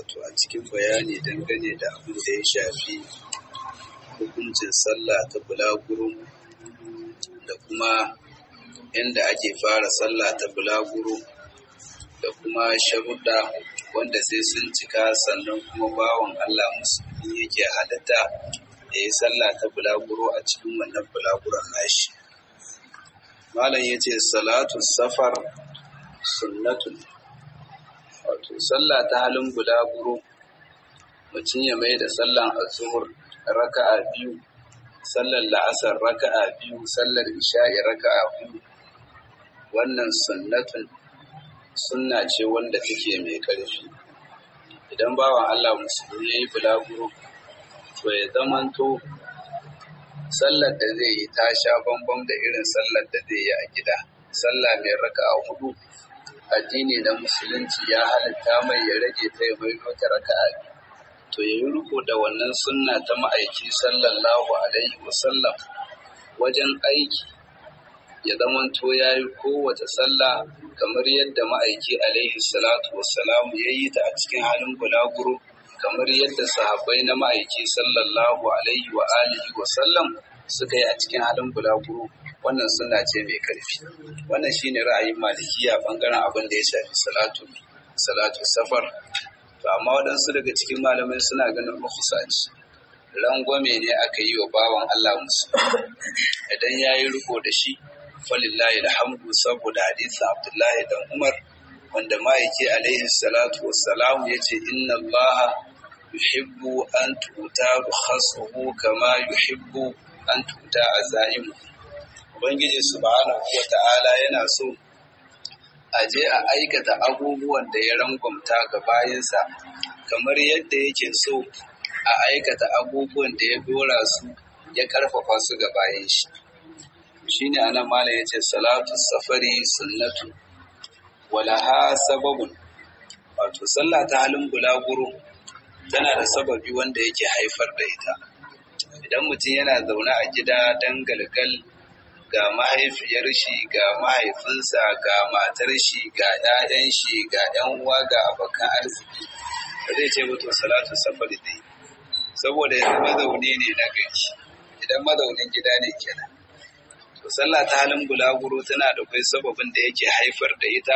wato a cikin bayani dangane da abin da ya shafi hukuncin sallah ta bulaguro da kuma inda ake fara sallah ta bulaguro da kuma sharuɗa wanda sai sun cika sannan kuma bawan Allah musulmi yake halatta da ya sallah ta bulaguro a cikin wannan bulaguron nashi. Malam ya ce salatu safar sunnatun wato sallah ta halin bulaguro mutum ya mai da sallan azuhur raka'a biyu sallar la'asar raka'a biyu sallar isha'i raka'a biyu wannan sunnatun sunna ce wanda take mai ƙarfi idan bawan Allah musulmi ya yi bulaguro to ya zamanto sallar da zai yi ta sha bambam da irin sallar da zai yi a gida sallah mai raka'a hudu addini na musulunci ya halitta mai ya rage ta ya mai ta raka'a to ya yi riko da wannan sunna ta ma'aiki sallallahu alaihi wasallam wajen aiki ya zamanto ya yi kowace sallah kamar yadda ma'aiki alaihi salatu wassalamu ya yi ta a cikin halin bulaguro kamar yadda sahabbai na ma'aiki sallallahu alaihi wa alihi wasallam suka yi a cikin halin bulaguro wannan suna ce mai karfi wannan shine ra'ayin malikiya bangaren abin da ya shafi salatu salatu safar to amma waɗansu daga cikin malamai suna ganin rukhsa ce rangwame ne aka yi wa bawan Allah musu idan ya yi riko da shi falillahi alhamdu saboda hadisin Abdullahi dan Umar wanda ma'aiki alaihi salatu wassalam ya ce inna Allah yuhibbu an tuta rukhasuhu kama yuhibbu an tuta azaimu Ubangiji subhanahu wa ta'ala yana so a je a aikata abubuwan da ya rangwamta ga bayansa kamar yadda yake so a aikata abubuwan da ya dora su ya karfafa su ga bayan shi. Shi ne anan malam ya ce salatu safari sunnatu walaha sababun wato sallah ta halin bulaguro tana da sababi wanda yake haifar da ita. Idan mutum yana zaune a gida dan galgal ga mahaifiyar shi ga mahaifinsa ga matar shi ga 'ya'yan shi ga 'yan uwa ga abokan arziki ba zai ce mutu salatu safari dai saboda yanzu mazauni ne na gari idan mazaunin gida ne kenan to sallah ta halin bulaguro tana da kai sababin da yake haifar da ita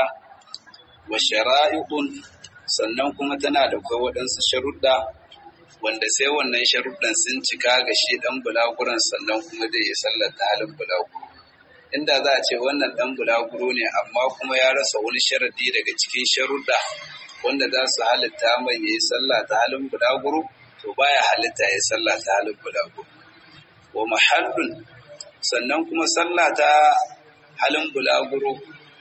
wa shara'i'un sannan kuma tana da kai waɗansu sharuɗa wanda sai wannan sharuɗan sun cika ga shi ɗan bulaguran sannan kuma zai yi sallar ta halin bulaguro inda za a ce wannan ɗan bulaguro ne amma kuma ya rasa wani sharadi daga cikin sharuɗa wanda za su halitta mai ya yi sallah ta halin bulaguro to baya halitta ya yi sallah ta halin bulaguro wa mahallun sannan kuma sallah ta halin bulaguro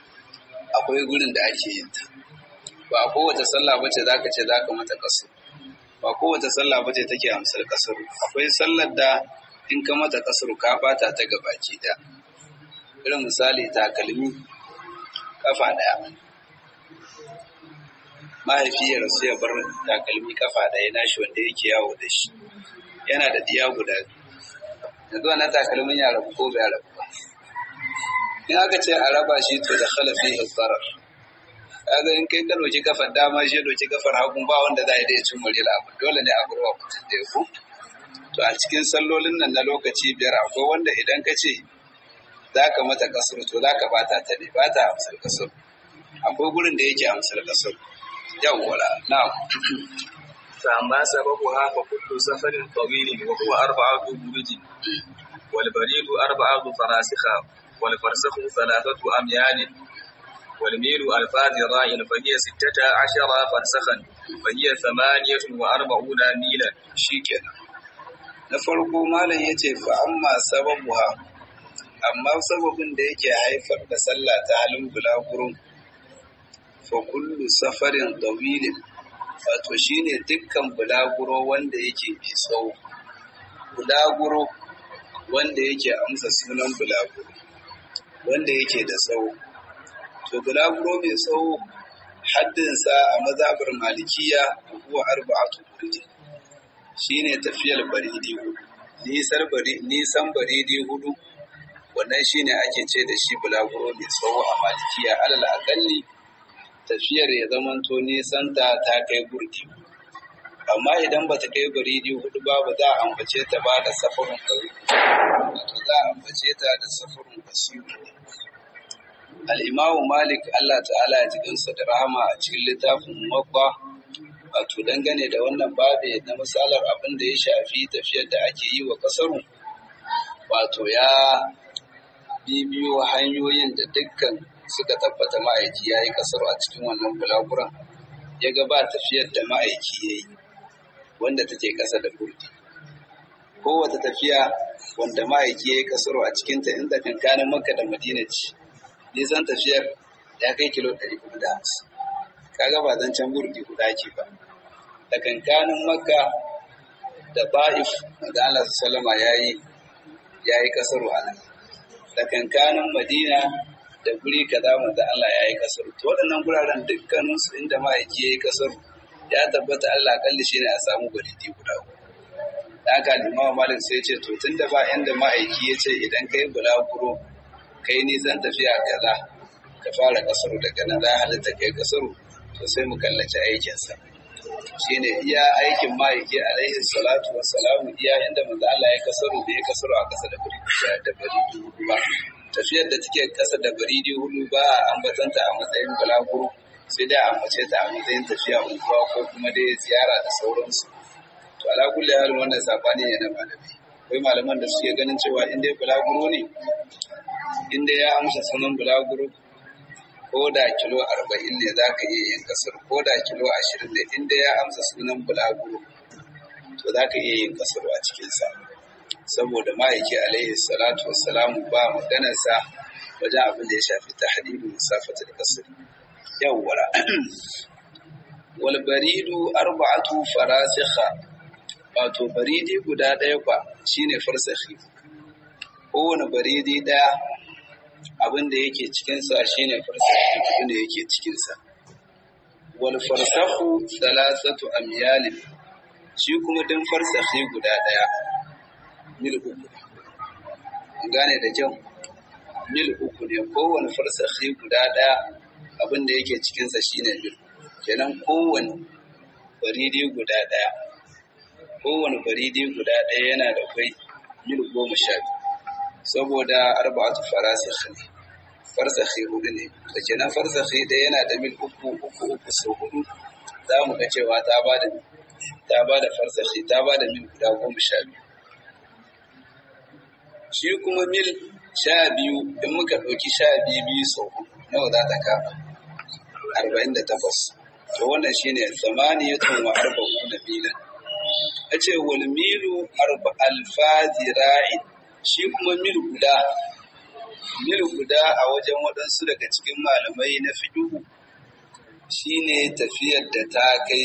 akwai gurin da ake yin ta ba kowace sallah bace zaka ce zaka mata kasu ba kowace sallah bace take amsar kasar akwai sallar da in ka mata kasar ka bata ta gabaki da irin misali takalmi kafa daya mahaifiyar su ya bar takalmi kafa daya nashi wanda yake yawo da shi yana da diya guda yanzu wannan takalmin ya rabu ko bai rabu ba in aka ce a raba shi to da khalafi zarar kaga in kai ka doki kafar dama shi doki kafar hagun ba wanda za a yi da ya cin murila abu dole ne a burwa mutum da ku to a cikin sallolin nan na lokaci biyar akwai wanda idan ka ce za ka mata kasar to za ka bata ta ne ba ta amsar kasar akwai gurin da yake amsar kasar yawwala na'am فأما سببها فكل سفر طويل وهو أربعة برج والبريد أربعة فراسخة والفرسخ ثلاثة أميال والميل ألفا ذراع فهي ستة عشر فرسخا فهي ثمانية وأربعون ميلا shikenan na farko malam yace fa amma sababuha amma sababin da yake haifar da sallah ta halin bulaguro fa kullu safarin dawilin wato shine dukkan bulaguro wanda yake mai tsawo bulaguro wanda yake amsa sunan bulaguro wanda yake da tsawo to bulaguro mai tsawo haddinsa a mazabar malikiya huwa arba'atu burji shine tafiyar baridi hudu nisan bari nisan baridi hudu wannan shine ake ce da shi bulaguro mai tsawo a malikiya alal akalli tafiyar ya zamanto nisanta ta kai burdi amma idan ba ta kai baridi hudu ba ba za a ambace ta ba da safarin ɗari wato za a ambace ta da safarin basiru al'imamu malik allah ta'ala ya ji gansa da rahama a cikin littafin makwa wato dangane da wannan babe na misalar abin da ya shafi tafiyar da ake yi wa kasaru wato ya bibiyo hanyoyin da dukkan suka tabbata ma'aiki ya yi kasaru a cikin wannan bulaguran ya ga ba tafiyar da ma'aiki ya yi wanda take ƙasa da burdi kowace tafiya wanda ma'aiki ya yi kasaru a cikinta inda kankanin makka da madina ce nisan tafiyar ya kai kilo 450 kaga ba zan can burdi guda ke ba da kankanin makka da ba'if da Allah sallama ya yi ya yi kasaru a nan da kankanin madina da guri kaza manzo Allah ya yi kasaru to waɗannan guraren dukkanin su inda ma'aiki ya yi kasaru ya tabbata Allah kalli shi ne a samu gwaridi guda da haka limawa malik sai ce to tunda ba inda ma'aiki ya ce idan kai bulaguro kai nisan tafiya kaza ka fara kasaru daga nan za halitta kai kasaru to sai mu kallaci aikinsa shine iya aikin ma'aiki alaihi salatu wassalamu iya inda manzo Allah ya kasaru da ya kasaru a kasa da bari da bari ba tafiyar da take kasa da baridi hudu ba a ambatanta a matsayin balaguro sai dai a ambace ta a matsayin tafiya unguwa ko kuma dai ziyara da sauransu to ala kulli hal wannan sabani ne na malami akwai malaman da suke ganin cewa in dai balaguro ne in dai ya amsa sunan balaguro ko da kilo arba'in ne za ka iya yin kasar ko da kilo ashirin ne in dai ya amsa sunan balaguro to za ka iya yin kasar a cikinsa saboda ma'aiki alaihi salatu wassalamu ba maganarsa wajen abin da ya shafi tahdidin musafatul kasr yawwara wal baridu arba'atu farasikha wato baridi guda ɗaya kwa shine farsakhi kowane baridi ɗaya abin da yake cikinsa shine farsakhi abin da yake cikinsa wal farsakhu thalathatu amyalin shi kuma din farsakhi guda ɗaya mil uku gane da kyau mil uku ne kowane farsakhi guda ɗaya abin da yake cikinsa shine mil kenan kowane baridi guda ɗaya kowane baridi guda ɗaya yana da kwai mil goma sha saboda arba'atu farasikh ne farsakhi hudu ne da kenan farsakhi ɗaya yana da mil uku uku uku sau hudu za mu ga cewa ta ba da ta ba da farsakhi ta ba da mil guda goma sha biyu shi kuma mil sha biyu in muka ɗauki sha biyu biyu sau nawa za ta kama arba'in da takwas to wannan shine samaniyatun wa arba'u da milan a ce wal milu arba alfa zira'i shi kuma mil guda mil guda a wajen waɗansu daga cikin malamai na fiduhu shine tafiyar da ta kai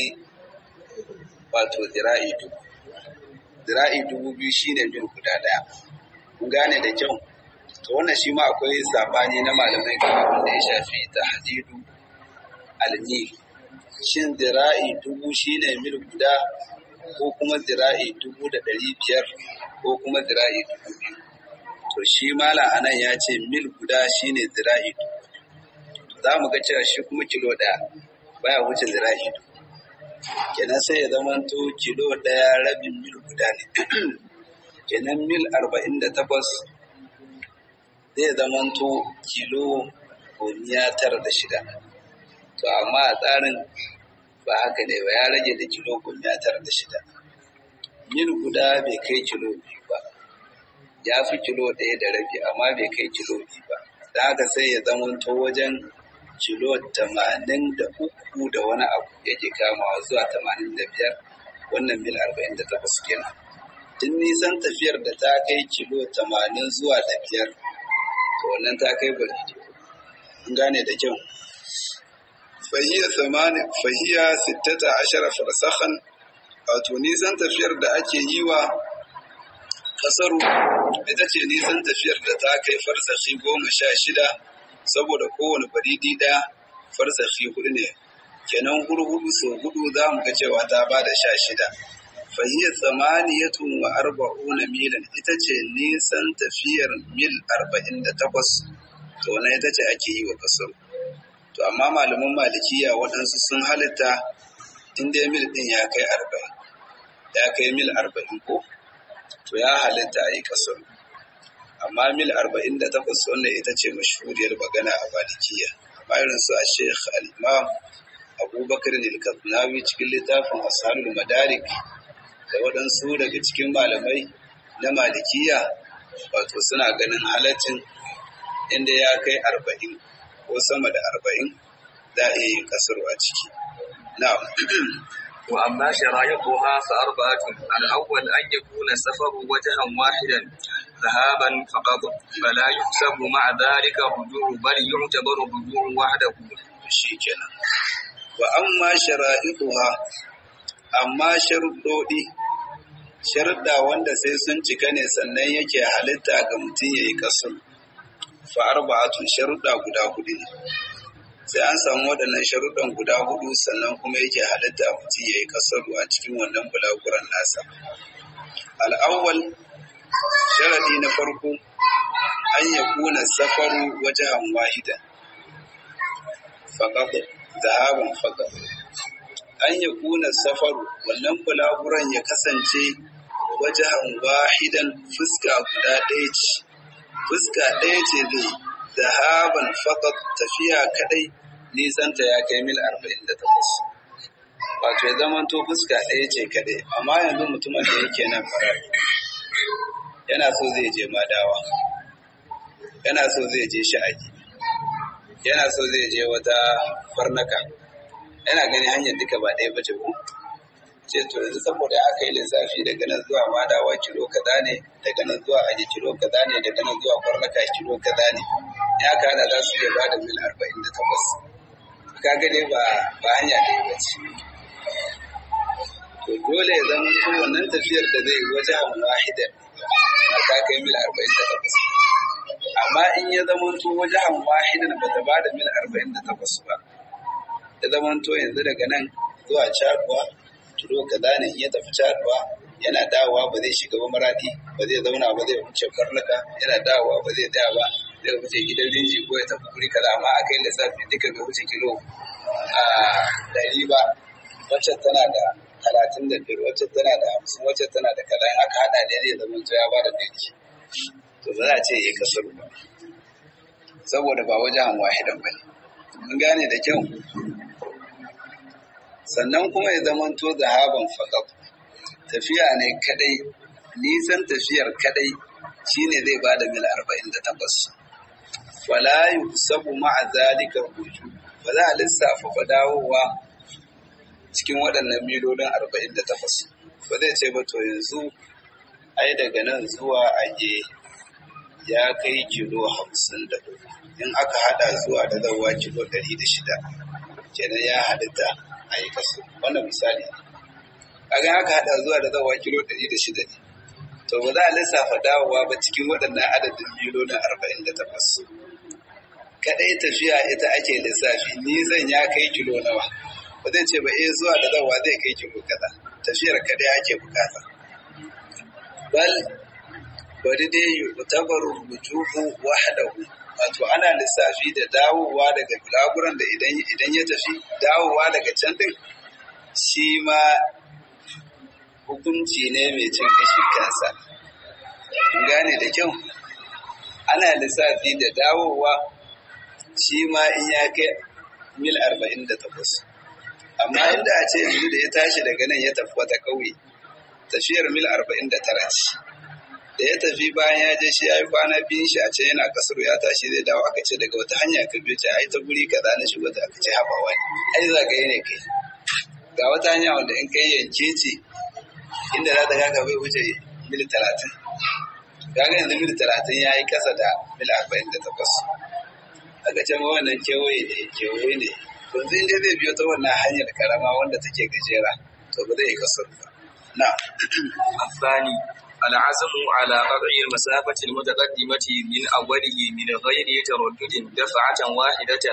wato zira'i dubu zira'i dubu biyu shine mil guda ɗaya kun gane da kyau to wannan shi ma akwai sabani na malamai kan abin da ya shafi ta hadidu almil shin zira'i dubu shine mil guda ko kuma zira'i dubu da ɗari biyar ko kuma zira'i dubu biyu to shi mala anan ya ce mil guda shine zira'i dubu za mu ga cewa shi kuma kilo ɗaya baya wuce zira'i dubu kenan sai ya zamanto kilo ɗaya rabin mil guda ne kenan mil arba'in da takwas zai zamanto kilo gomiya tara da shida to amma a tsarin ba haka ne ba ya rage da kilo gomiya tara da shida mil guda bai kai kilo biyu ba ya fi kilo ɗaya da rabi amma bai kai kilo biyu ba da haka sai ya zamanto wajen kilo tamanin da uku da wani abu yake kamawa zuwa tamanin da biyar wannan mil arba'in da takwas kenan tun nisan tafiyar da ta kai kilo tamanin zuwa da biyar to wannan ta kai bari an gane da kyau fahiya samani fahiya sittata ashara farsakhan wato nisan tafiyar da ake yi wa kasaru ita ce nisan tafiyar da ta kai farsakhi goma sha shida saboda kowane baridi ɗaya farsakhi hudu ne kenan hurhudu sau hudu za mu ga cewa ta ba da sha shida fahiyya tsamaniyatun wa arba'una milan ita ce nisan tafiyar mil arba'in da takwas to na ita ce ake yi wa kasar to amma malaman malikiya waɗansu sun halitta in dai mil din ya kai arba'in ya kai mil arba'in ko to ya halitta a yi kasar amma mil arba'in da takwas wannan ita ce mashhuriyar magana a malikiya amma irin su a sheikh al-imam abubakar al cikin littafin asharul madarik da waɗansu daga cikin malamai na malikiya wato suna ganin halaccin inda ya kai arba'in ko sama da arba'in za a yi kasar a ciki na'am وأما شرائطها فأربعة الأول أن يكون السفر وجها واحدا ذهابا فقط فلا يحسب مع ذلك الرجوع بل يعتبر الرجوع وحده shikenan wa amma shara'iduha amma sharuɗoɗi sharuɗa wanda sai sun cika ne sannan yake halitta ga mutum ya yi kasar fa arba'atun sharuɗa guda hudu ne sai an samu waɗannan sharuɗan guda hudu sannan kuma yake halitta mutum ya yi kasaru a cikin wannan bulaguran nasa al'awwal sharadi na farko an ya kuna safaru wajen wahidan faƙaƙo zahaban faƙaƙo an ya kuna safaru wannan bulaguran ya kasance wajen wahidan fuska guda ɗaya ce fuska ɗaya ce zai zahaban faƙat tafiya kaɗai nisanta ya kai mil arba'in da takwas wato ya zama to fuska ɗaya ce kaɗai amma yanzu mutumin da yake nan farar yana so zai je madawa yana so zai je sha'agi yana so zai je wata farnaka yana gani hanyar duka ba ɗaya bace ko ce to yanzu saboda aka yi lissafi daga nan zuwa madawa kilo kaza ne daga nan zuwa aji kilo kaza ne daga nan zuwa farnaka kilo kaza ne ya kada za su iya ba da mil arba'in da takwas kaga dai ba ba hanya ɗaya ba ce to dole ya zama ko wannan tafiyar da zai wajen wahidan ta kai mil arba'in da takwas amma in ya zama to wajen wahidan ba ta ba da mil arba'in da takwas ba ya zama to yanzu daga nan zuwa caduwa kilo kaza ne in ya tafi caduwa yana dawowa ba zai shiga ba maradi ba zai zauna ba zai wuce karnuka yana dawowa ba zai tsaya ba zai wuce gidan rinji ko ya tafi guri kaza amma aka yi lissafi duka ga wuce kilo a ɗari ba wacce tana da talatin da biyar wacce tana da hamsin wacce tana da kaza in aka haɗa da zai zama ya ba da ɗari to ba za a ce ya kasar ba saboda ba wajen wahidan ba ne mun gane da kyau sannan kuma ya zama to zahaban faƙaf tafiya ne kadai nisan tafiyar kadai shine zai ba da mil arba'in da takwas wala yusabu ma'a zalika ruju ba za a lissafa ba dawowa cikin waɗannan milolin arba'in da takwas ba zai ce ba to yanzu ai daga nan zuwa aje ya kai kilo hamsin da uku in aka hada zuwa da zawa kilo ɗari da shida kenan ya halitta a yi kaso wannan misali kaga aka hada zuwa da zawa kilo ɗari da shida ne to ba za a lissafa dawowa ba cikin waɗannan adadin milolin arba'in da takwas kaɗai tafiya ita ake lissafi nisan ya kai kilo nawa ba zai ce ba eh zuwa da zawa zai kai kilo kaza tafiyar kaɗai ake bukata bal bari dai yutabaru rujuhu wahdahu wato ana lissafi da dawowa daga bulaguran da idan idan ya tafi dawowa daga can din shi ma hukunci ne mai cin kashin kansa gane da kyau ana lissafi da dawowa shi ma in ya kai mil arba'in da takwas amma inda a ce yanzu da ya tashi daga nan ya tafi wata ƙauye tafiyar mil arba'in da tara ce da ya tafi bayan ya je shi ya yi kwana biyun shi a ce yana kasar ya tashi zai dawo aka ce daga wata hanya ka biyo ce ai ta guri kaza na shi wata aka ce haba wani ai zagaye ne kai ga wata hanya wanda in kai yanke ce inda za ta kaka bai wuce mil talatin kaga yanzu mil talatin ya yi kasa da mil arba'in da takwas aka ce ma wannan kewaye ne kewaye ne to yanzu in dai zai biyo ta wannan hanyar karama wanda take gajera to ba zai yi kasar ba na الثاني العزم على قطع المسافة المتقدمة من أوله من غير تردد دفعة واحدة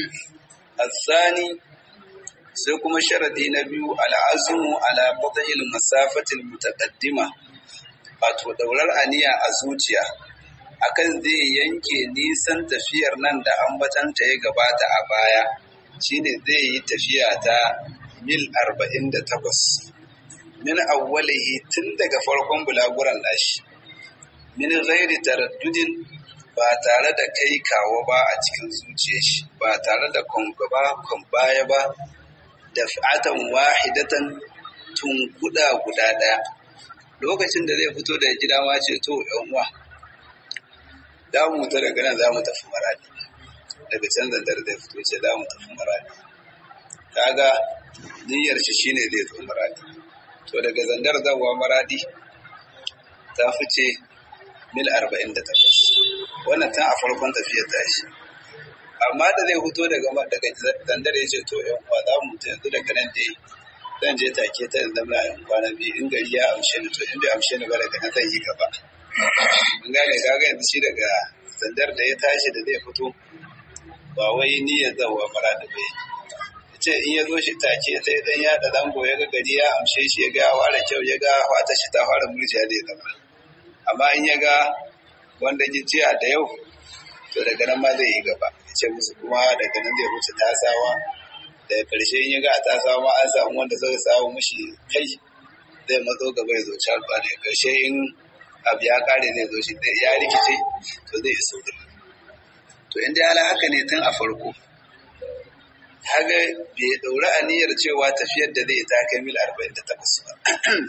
الثاني sai kuma sharadi na biyu al'azumu ala qat'il masafatil mutaqaddima wato daurar aniya a zuciya akan zai yanke nisan tafiyar nan da ambatanta ya gabata a baya shine zai yi tafiya ta mil arba'in da takwas min awwalihi tun daga farkon bulaguran nashi min ghairi taraddudin ba tare da kai kawo ba a cikin zuciyar shi ba tare da kwangaba kwan baya ba da fa'atan wahidatan tunkuda guda ɗaya lokacin da zai fito da gida ma ce to yan uwa za mu ta daga nan za mu tafi maradi daga can zantar zai fito ce za mu tafi maradi kaga niyyar shi shine zai zo maradi to daga zandar zawa maradi ta fice mil arba'in da takwas wannan tun a farkon tafiyar tashi amma da zai fito daga daga zandar ya ce to yan uwa za mu ta yanzu daga nan dai zan je take ta yanzu na yan kwana biyu in gari ya amshe ni to in bai amshe ni ba daga nan zan yi gaba mun gane kaga yanzu shi daga zandar da ya tashi da zai fito ba wai niyyar zawa maradi bai ce in ya zo shi take sai dan ya da zango ya ga gari ya amshe shi ya ga ware kyau ya ga fata shi ta fara murjiya da ya zama amma in ya ga wanda jiya da yau to daga nan ma zai yi gaba ya ce musu kuma daga nan zai wuce tasawa daga karshe in ya ga a tasawa ma an samu wanda zai samu mushi kai zai matso gaba ya zo can ba daga karshe in abu ya kare zai zo shi ya rikice to zai iso da to inda ya haka ne tun a farko haga bai ɗauri aniyar cewa tafiyar da zai ta kai mil 48 ba.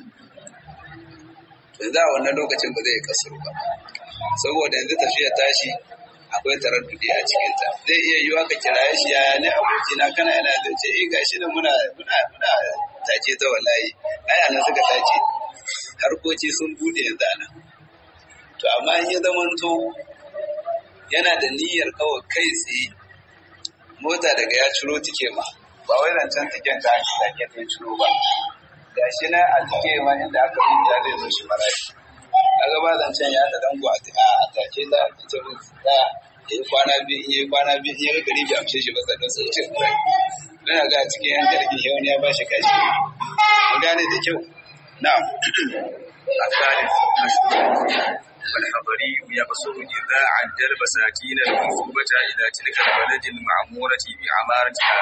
Yanzu a wannan lokacin ba zai kasar ba. Saboda yanzu tafiyar tashi akwai taraddudi a cikinta. Zai iya yiwa ka kiraye shi yaya ne abokina kana yana da ce eh gashi da muna muna muna tace ta wallahi. Ai anan suka tace. Harkoki sun bude yanzu anan. To amma in ya zamanto yana da niyyar kawai kai tsaye mota daga ya ciro tike ma ba wai rancen tiken ta ake take ta ciro ba ga shi na a tike ma inda aka rubuta zai zo shi marashi kaga ba zancen ya ta dango a a take ta ita mun da yi kwana biyu in yi kwana biyu in yi gari bai amshe shi ba sannan sai ce dan ga cikin yan jirgin yau ne ya ba shi kashi mun gane da kyau na'am الثالث والحضري يقصر إذا عدل بساتين المنصوبة إلى تلك البلد المعمورة بعمارتها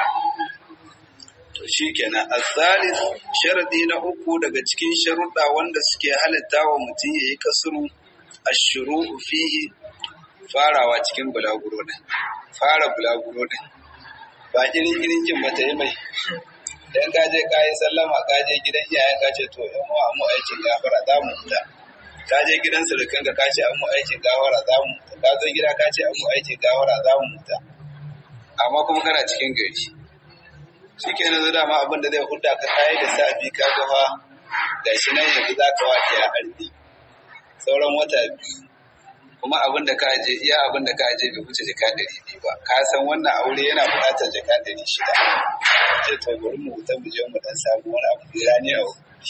To shi kenan azalis sharadi na uku daga cikin sharuɗa wanda suke halitta wa mutum ya yi kasuru a shuru fihi farawa cikin bulaguro ɗin fara bulaguro ɗin ba irin irin jin mata yi mai dan ka je ka yi sallama ka je gidan iyayen ka ce to yan uwa mu aikin gafara za mu huta ka je gidan surukan ka ka ce an mu aikin gawara za mu huta ka zo gida ka ce an mu aikin gawara za mu huta amma kuma kana cikin gari shi ke nan dama abin da zai huda ka kayi da safi ka gafa ga shi nan yanzu za ka wace a arzi sauran wata biyu kuma abin da ka je iya abin da ka je bai wuce jaka ɗari biyu ba ka san wannan aure yana buƙatar jaka ɗari shida ce to bari mu huta mu je mu dan samu wani abu da rani a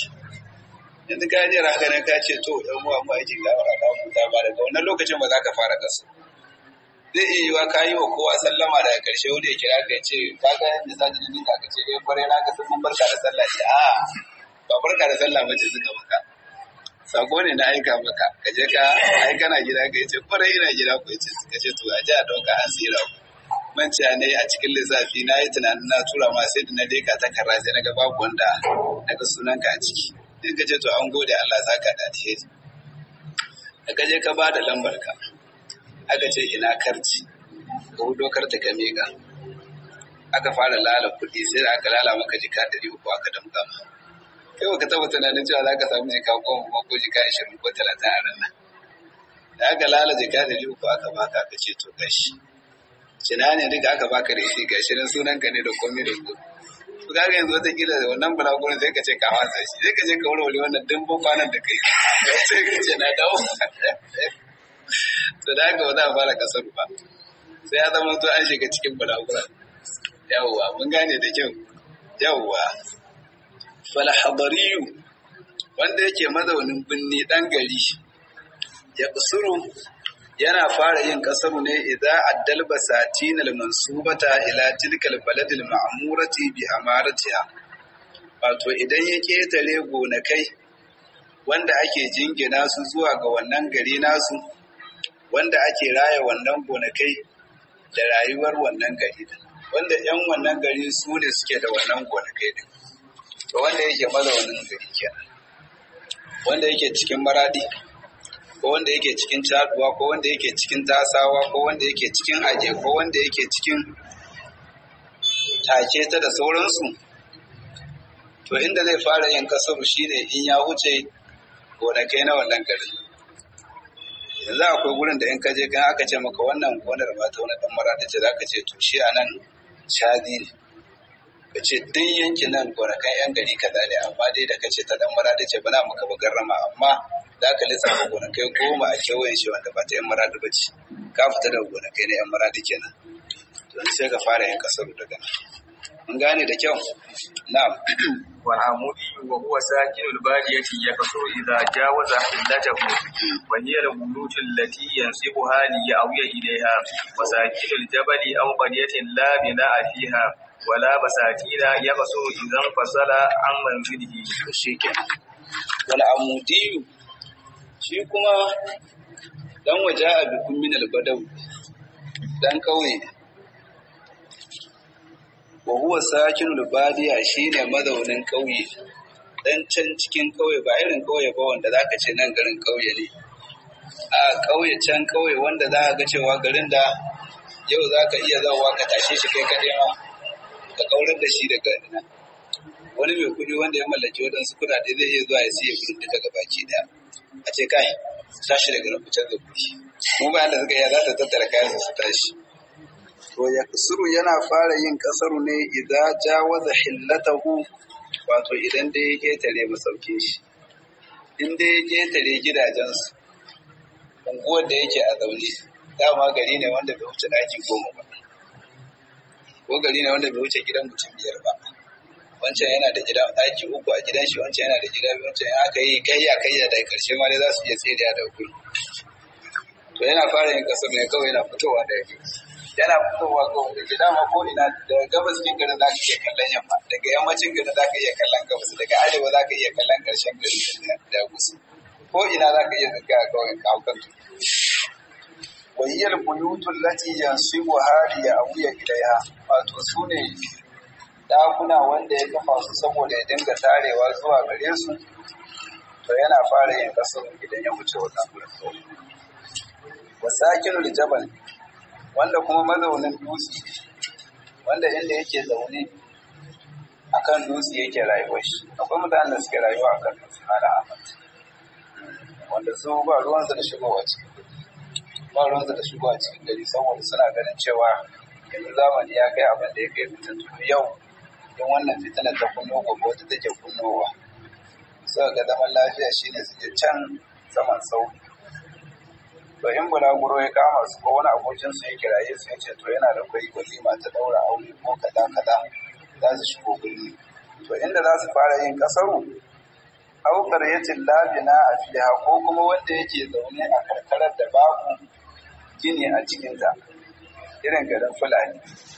yanzu ka je haka nan ka ce to ɗan uwa mu aikin gawara ka huta ba daga wannan lokacin ba za ka fara kasu zai iya yiwa ka yi wa kowa sallama daga ƙarshe wanda ya kira ka ce ka ga yadda sa jini ka ce eh kwarai na ga sun mun barka da sallah ce a ba barka da sallah mace suka maka sako ne na aika maka ka je ka ai kana gida ka ce kwarai ina gida ku ce suka ce to a ji a ɗauka an tsira ku manciya ne a cikin lissafi na yi tunanin na tura ma sai da na leka ta karra sai na ga babu wanda na ga sunanka a ciki sai ka ce to an gode Allah zaka da alheri da ka je ka ba da lambar ka aka ce ina karci ka hudo karta ka miƙa aka fara lala kuɗi sai da aka lala maka jika ɗari uku aka damga ma kai baka taɓa tunanin cewa za ka samu jika goma ko jika ashirin ko talatin a ranar da aka lala jika ɗari uku aka baka aka ce to gashi cina ne duka aka baka da shi gashi nan sunan ka ne da komai da komai to kaga yanzu wata kila da wannan bulagurin sai ka ce ka wasa shi sai ka je ka warware wannan dimbin kwanan da kai sai ka ce na dawo to da haka ba za a fara kasar ba sai ya zama to an shiga cikin balagura yawwa mun gane da kyau yawwa falhadariyu wanda yake mazaunin binni dan gari ya kusuru yana fara yin kasaru ne idan addal basatin mansubata ila tilkal baladil ma'murati bi amaratiha wato idan ya ketare gonakai wanda ake jingina su zuwa ga wannan gari nasu wanda ake raya wannan gonakai da rayuwar wannan gari din wanda yan wannan gari su ne suke da wannan gonakai din to wanda yake mazaunin gari kenan wanda yake cikin maradi ko wanda yake cikin caduwa ko wanda yake cikin tasawa ko wanda yake cikin aje ko wanda yake cikin take ta da sauransu to inda zai fara yin kasaru shine in ya huce gonakai na wannan garin yanzu akwai gurin da in ka je kan aka ce maka wannan gonar ba ta wani dan maradi ce zaka ce to shi anan shadi ne ka ce duk yankin nan gonakan yan gari kaza ne amma dai da kace ta dan maradi ce bana maka bugarrama amma za ka lissafa gonakai goma a kewayen shi wanda ba ta yan maradi ba ce ka fita daga gonakai na yan maradi kenan to sai ka fara yin kasar daga nan mun gane da kyau na'am والعمودي وهو ساكن البادية يكثر إذا جاوز حلته وهي البيوت التي ينسبها ليأوي إليها وساكن الجبل أو قرية لا بناء فيها ولا بساتين يكثر إذا انفصل عن منزله shi kenan wal amudiyu shi kuma dan waje a bikun min albadau dan kauye wa huwa sakinul badiya shine mazaunin kauye dan can cikin kauye ba irin kauye ba wanda zaka ce nan garin kauye ne a kauye can kauye wanda za ka ga cewa garin da yau za ka iya zawa ka tashe shi kai kaɗai ma ka kaurar da shi daga nan wani mai kuɗi wanda ya mallaki waɗansu kuɗaɗe zai iya zuwa ya siya kuɗin duka ga baki ɗaya a ce kai tashi daga nan fitar da kuɗi mu bayan da suka iya za ta tattara kayan su tashi to ya kasuru yana fara yin kasaru ne idan jawaza hillatahu wato idan dai ya ketare masaukin shi in dai ya ketare gidajensu unguwar da yake a zaune dama gari ne wanda bai wuce ɗaki goma ba ko gari ne wanda bai wuce gidan mutum biyar ba wancan yana da gida ɗaki uku a gidan shi wancan yana da gida biyu wancan aka yi kayya kayya daga ƙarshe ma dai za su iya tsere da hukumi to yana fara yin kasar ne kawai yana fitowa da yake yana fitowa kawai da gida ma ko ina daga gabas cikin garin za ka iya kallon yamma daga yammacin garin za ka iya kallon gabas daga arewa za ka iya kallon ƙarshen garin da gusu ko ina za ka iya zaka kawai ka haukan wayyar buyutun lati yansibu hali ya abuya ilaiha wato su ne ɗakuna wanda ya kafa su saboda ya dinga tarewa zuwa gare su to yana fara yin kasar idan ya wuce wannan gurin wasakinul jabal wanda kuma mazaunin dutse wanda inda yake zaune akan dutse yake rayuwar shi akwai mutanen da suke rayuwa akan dutse mala ahmad wanda su ba ruwansu da shigowa cikin ba ruwansu da shigowa cikin gari saboda suna ganin cewa yanzu zamani ya kai abin da ya kai fitattu yau in wannan fitinar ta kunno gobe wata take kunnowa suka ga zaman lafiya shine su je can saman sauki to in bulaguro ya kama su ko wani abokin su ya kiraye su ya ce to yana da kwai walima ta daura aure ko kaza kaza za su shigo birni to inda za su fara yin kasaru au qaryatin labina a fiha ko kuma wanda yake zaune a karkarar da babu gini a cikinta irin garin fulani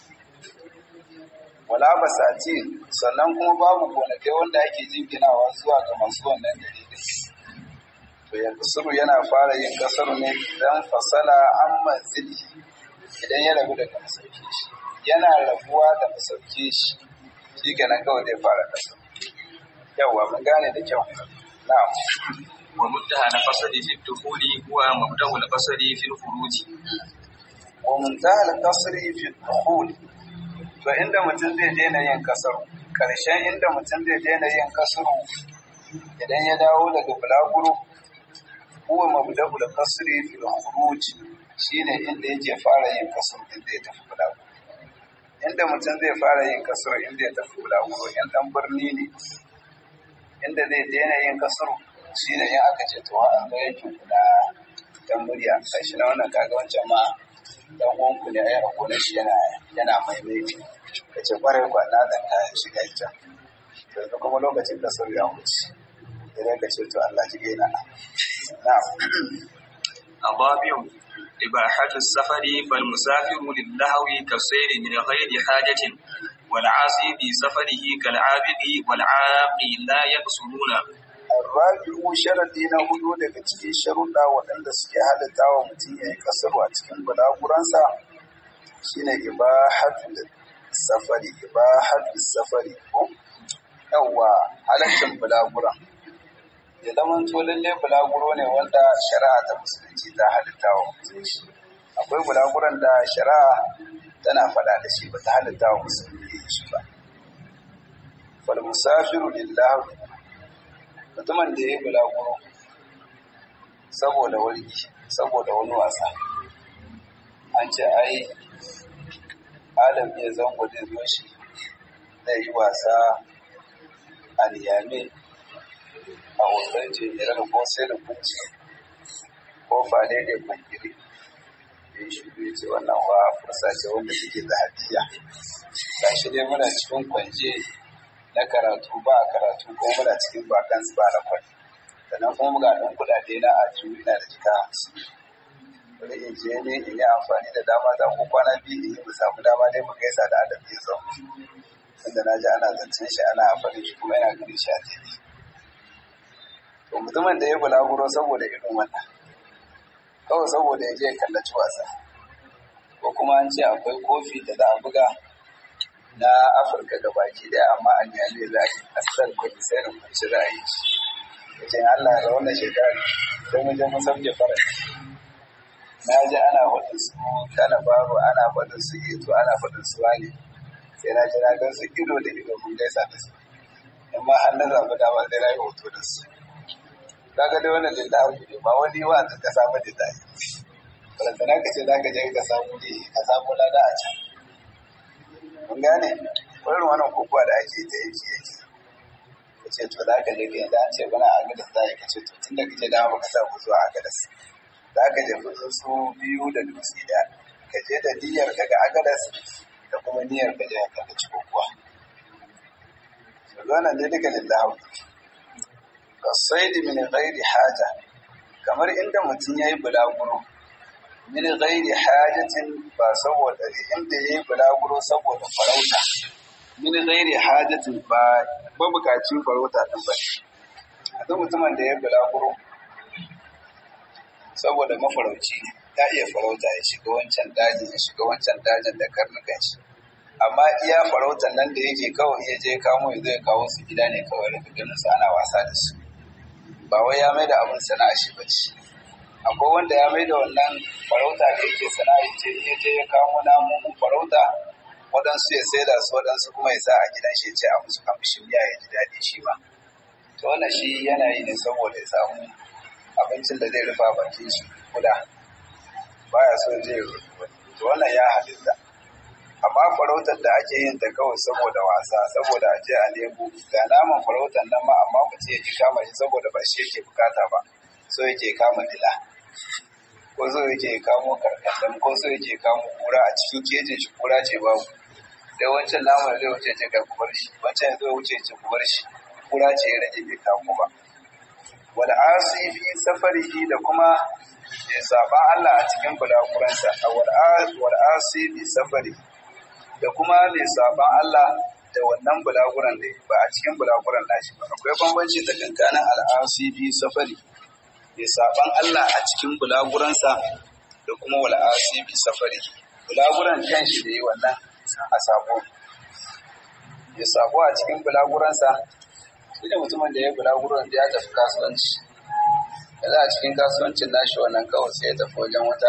wala basati sannan kuma babu gonakai wanda ake jinginawa zuwa ga masu wannan gari to ya kasuru yana fara yin kasar ne idan fasala an manzili idan ya rabu daga masauki shi yana rabuwa da masauki shi shi kenan kawai zai fara kasar yawwa mun gane da kyau na'am ومنتهى القصد في الدخول هو مبدأ القصد في الخروج wa muntahal kasri fi dukhul to inda mutum zai daina yin kasar karshen inda mutum zai daina yin kasar idan ya dawo daga bulaguro huwa mabda'ul kasri fi khuruj shine inda yake fara yin kasar din da ya tafi bulaguro inda mutum zai fara yin kasar inda ya tafi bulaguro in dan birni ne inda zai daina yin kasar shine in aka ce to an ga yake kula dan murya kashi na wannan kaga wancan ma dan uwanku ne ai akwai shi yana yana maimaiti ya ce kwarai kwa na dan kayan shiga ita yanzu kuma lokacin da sau ya wuce idan ka ce to Allah ji gaina na الرابع إباحة السفر فالمسافر للهو كالسير من غير حاجة والعاصي في سفره كالعابد والعاقي لا يقصرون Rabi'u sharadi na hudu daga cikin sharuɗa waɗanda suke halatta wa mutum ya yi kasaru a cikin bulaguransa shine ibahatu safari ibahatu safari ko yawwa halaccin bulaguran ya zama to lalle bulaguro ne wanda shari'a ta musulunci ta halitta wa musulunci akwai bulaguran da shari'a tana faɗa da shi ba ta halitta wa musulunci shi ba fal musafiru lillahi mutumin da ya yi bulaguro saboda wani saboda wani wasa an ce ai adam ya zango zai zo shi zai yi wasa a niyame a hoton jimirar ko sai da kunci ko fade da kwangiri ya shi ya ce wannan wa fursa ce wanda take da hadiya ga shi dai muna cikin kwanje na karatu ba a karatu ko muna cikin bakan ba na kwai sannan kuma ga ɗan kuɗaɗe na a ina da jika hamsin wani in je ne in yi amfani da dama ta ko kwana biyu in yi mu samu dama dai mu gaisa da adam ya zo tunda na ji ana zancen shi ana amfani shi kuma yana ganin shi a tv to mutumin da ya bulaguro saboda irin wannan kawai saboda ya je ya kallaci wasa ko kuma an ce akwai kofi da za a buga na afirka ga baki daya amma an yale za a yi asal kudi sai da kwanci za a yi shi ya ce allah da wannan shekara sai mu je mu sauke faranti na ji ana faɗin su kana baro ana faɗin su ito ana faɗin su wani sai na ji na gan su ido da ido mun gaisa da su in ma har na zaɓi dama sai na yi hoto da su kaga dai wannan lillahi ne ba wani wa ta ka samu da dai balantana ka ce za ka je ka samu ne ka samu lada a can mun gane irin wannan kokowa da ake ta yake yake ka ce to za ka je ka yanzu an ce bana a gadas za ka ce to tun da kake dama baka samu zuwa a gadas za ka je kudin su biyu da dutse da ka je da niyyar ka ga agadas da kuma niyyar ka je ka ci kokowa wannan dai duka lillahi ka saidi min ghairi haja kamar inda mutum yayi bulaguro min ghairi hajatin ba saboda inda yayi bulaguro saboda farauta min ghairi hajatin ba ba bukacin farauta din ba a duk mutumin da yayi bulaguro saboda mafarauci ya iya farauta ya shiga wancan dajin ya shiga wancan dajin da karnukan shi amma iya farautan nan da yake kawai iya je kamo ya zai kawo su gida ne kawai rufe ganin su ana wasa da su ba wai ya mai da abin sana'a shi bace akwai wanda ya mai da wannan farauta da yake sana'a ce in ya je ya kamo namun farauta waɗansu ya saida su waɗansu kuma ya sa a gidan shi ce a musu kamshin miya ya ji daɗi shi ma to wannan shi yana yi ne saboda ya samu abincin da zai rufa bakin shi kuda baya so je to wannan ya halitta amma farautar da ake yin ta kawai saboda wasa saboda a je a nemo ga naman farautar nan ma amma mutum yake kama shi saboda ba shi yake bukata ba so yake kama dila ko so yake kamo karkashin ko so yake kamo kura a cikin kejin shi kura ce babu da wancan naman zai wuce ce ka kubar shi wancan zai wuce ce kubar shi kura ce ya rage bai kamo ba wal asi fi safarihi da kuma ya saba Allah a cikin bulaguransa wal asi fi safarihi da kuma mai saban Allah da wannan bulaguran da ba a cikin bulaguran nashi ba akwai bambanci tsakankanin al'asi fi safari mai saban Allah a cikin bulaguransa da kuma wal'asi fi safari bulaguran kanshi da yi wannan a sabo ya sabo a cikin bulaguransa shi da mutumin da ya bulaguran da ya tafi kasuwanci yanzu a cikin kasuwancin nashi wannan kawai sai ya tafi wajen wata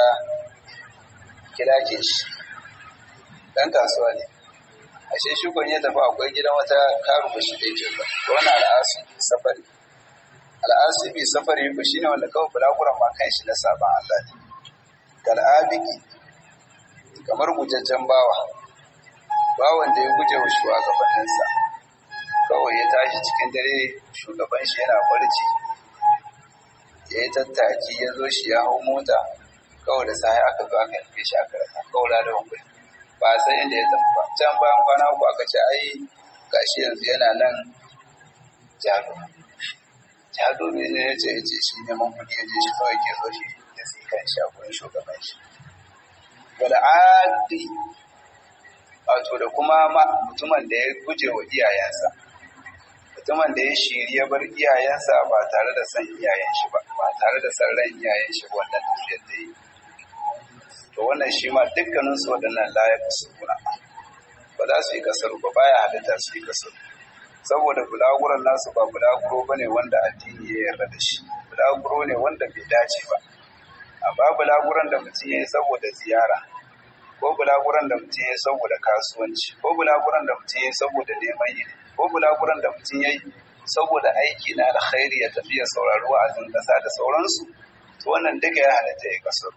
kilakin shi dan kasuwa ne ashe shi kun ya tafi akwai gidan wata karu ba shi da yake ba to wannan al'asu safari al'asu bi safari ba shine wanda kawai bulaguran ma kan shi na saban Allah ne kal abiki kamar gujajjen bawa bawan da ya guje wa shugabanninsa kawai ya tashi cikin dare shugaban shi yana barci ya yi tattaki ya zo shi ya hau mota kawai da sai aka zo aka nufe shi aka rasa kawai da wani ba a san inda ya tafi ba can bayan kwana uku aka ce ai gashi yanzu yana nan jado jado ne ne ya ce ya ce shi neman kuɗi ya je shi kawai ke zo shi da sai kan shi a gurin shugaban shi wal'adi wato da kuma mutumin da ya guje wa iyayensa mutumin da ya shiri ya bar iyayensa ba tare da san iyayen shi ba ba tare da san ran iyayen shi wannan tafiyar da yi to wannan shi ma dukkanin su waɗannan layak su kuna ba za su yi kasar ba baya halitta su yi kasar saboda bulaguran nasu ba bulaguro ba ne wanda addini ya yarda da shi bulaguro ne wanda bai dace ba amma bulaguran da mutum ya yi saboda ziyara ko bulaguran da mutum ya yi saboda kasuwanci ko bulaguran da mutum ya yi saboda neman ilimi ko bulaguran da mutum ya yi saboda aiki na alkhairi ya tafi ya saurari wa'azin ƙasa da sauransu to wannan duka ya halatta ya kasar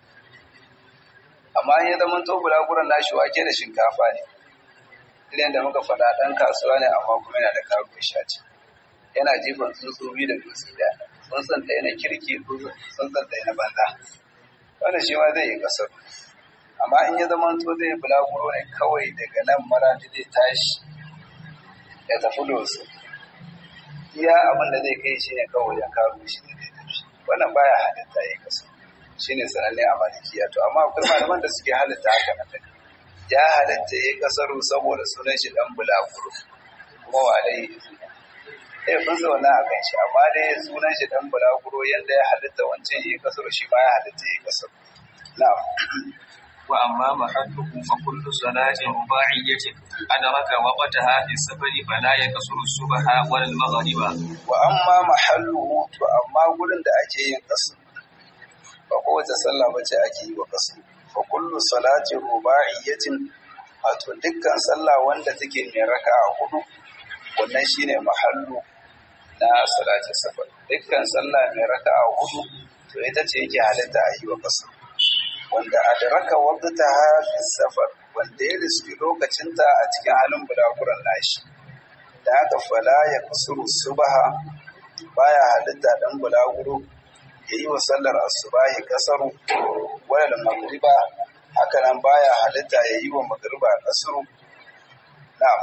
amma in ya zama to bulaguran nashi wake da shinkafa ne irin da muka faɗa ɗan kasuwa ne amma kuma yana da karuwa shaci yana jifan tsuntsu biyu da dutse ɗaya tsuntsun ɗaya na kirki tsuntsun ɗaya na banza wanda shi ma zai yi kasar amma in ya zama to zai bulaguro ne kawai daga nan mara zai tashi ya tafi dosu iya abin da zai kai shi ne kawai ya karu shi ne zai tafi wannan baya halitta ya kasu shi ne sananne a malikiya to amma akwai malaman da suke halitta haka na daga ya halitta ya kasaru saboda sunan shi dan bulaguro kuma wa dai eh kun zauna a kan shi amma dai sunan shi dan bulaguro yanda ya halitta wancan ya kasaru shi ma ya halitta ya kasaru na'am وأما محله فكل صلاة رباعية أدرك وقتها في السفر فلا يكسر الصبح ولا المغرب وأما محله فأما gurin da ake yin kasu ba kowace sallah bace ake yi wa kasu fa kullu salati ruba'iyyatin wato dukkan sallah wanda take mai raka'a hudu wannan shine mahallu na salati safar dukkan sallah mai raka'a hudu to ita ce yake halitta a yi wa kasu wanda adraka waqtaha fi safar wanda ya riski lokacinta a cikin halin bulaguran nashi da haka fala ya kusuru subaha baya halitta dan bulaguro yayi wa sallar asubahi kasaru wala magriba haka nan baya halitta yayi wa magriba kasaru na'am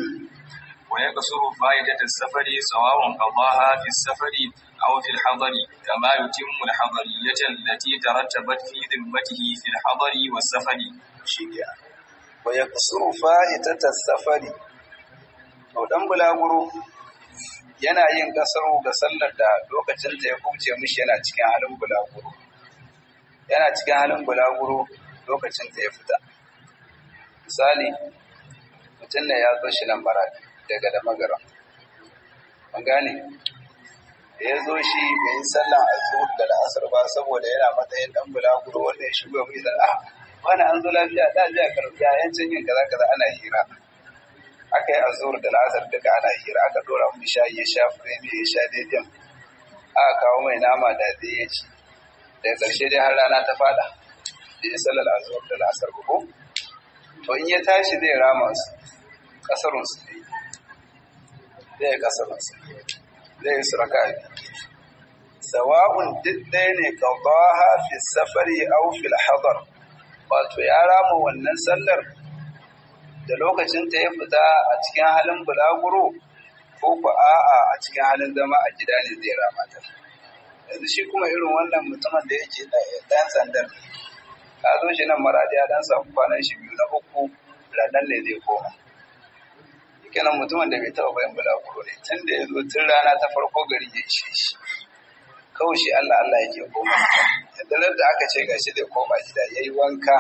ويقصر فائدة السفر سواء قضاها في السفر أو في الحضر كما يتم الحضرية التي ترتبت في ذمته في الحضر والسفر shikenan wa yaqsuru fa'itata safari to dan bulaguro yana yin kasaru ga sallar da lokacin da ya kuce mishi yana cikin halin bulaguro yana cikin halin bulaguro lokacin da ya fita misali mutum ne ya zo shi nan maradi daga da magara an gane da ya zo shi bai yi sallan azur da la'asar ba saboda yana matsayin dan bulaguro wanda ya shigo mai da ah wani an zo lafiya da ji a karbi yayancin yin kaza kaza ana hira aka yi azur da la'asar duka ana hira aka dora mu shayi ya sha firemi ya sha daidai aka kawo mai nama da zai ya ci daga ƙarshe dai har rana ta fada da ya sallar azur da la'asar ba ko to in ya tashi zai rama su kasarun su ne zai kasarun su zai yi suraka sawa'un duk ɗaya ne qadaha fi safari aw fil hadar wato ya rama wannan sallar da lokacin ta ya fita a cikin halin bulaguro ko ku a'a a cikin halin zama a gida ne zai rama ta yanzu shi kuma irin wannan mutumin da yake ɗan sandar ka zo shi nan maradi ya dan samu kwanan shi biyu na uku ranar ne zai koma kenan mutumin da bai taɓa bayan bulaguro ne tun da ya zo tun rana ta farko gari ya ishe shi kawai shi Allah Allah yake koma yadda da aka ce gashi zai koma gida ya yi wanka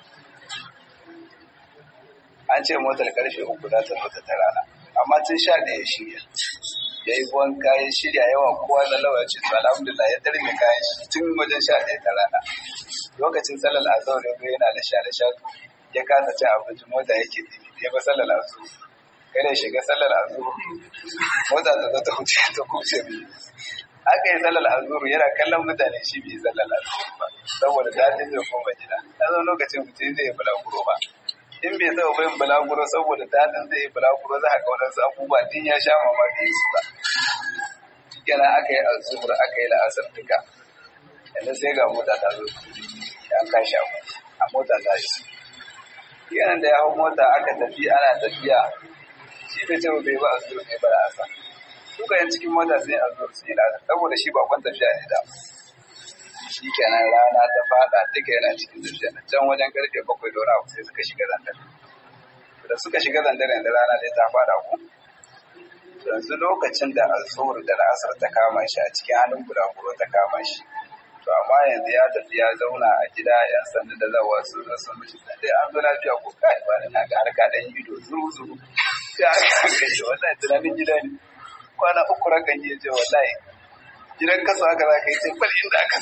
an ce motar karfe uku za ta fita ta rana amma tun sha da ya shirya ya yi wanka ya shirya yawa kowa da lawa ce to alhamdulillah ya tarbe kayan shi tun wajen sha ɗaya ta rana lokacin sallar azhar ya yana da sha da sha ya kasa cin abinci mota yake dimi ya ba sallar azhar kada ya shiga sallar azhar mota ta zo ta huce ta kuce biyu aka yi sallar azhar yana kallon mutane shi bai sallar azhar ba saboda dadin zai koma gida na zo lokacin mutum zai bulaguro ba in bai taɓa bayan bulaguro saboda dadin zai yi bulaguro za a ga wadansu abubuwa din ya sha mamaki su ba kenan aka yi azhar aka yi la'asar duka yanzu sai ga mota ta zo ya kashi abu a mota ta shi yanan da ya hau mota aka tafi ana tafiya shi da ce bai ba a zuwa ne ba da asa duka yan cikin mota sai a zuwa sai lada saboda shi bakon tafiya ne da shi kenan rana ta fada duka yana cikin tafiya na can wajen karfe bakwai da wani abu sai suka shiga zandar da suka shiga zandar yanzu rana dai ta fada ku yanzu lokacin da alzuhur da la'asar ta kama shi a cikin halin bulaguro ta kama shi to amma yanzu ya tafi ya zauna a gida yan sanda da zawa su zo sun mishi dai an zo lafiya ko kai ba na ga harka dan ido zuru zuru ya aka kashe wallahi tunanin gida ne kwana uku rakan yi ce wallahi gidan kasa haka za ka yi ce bal inda aka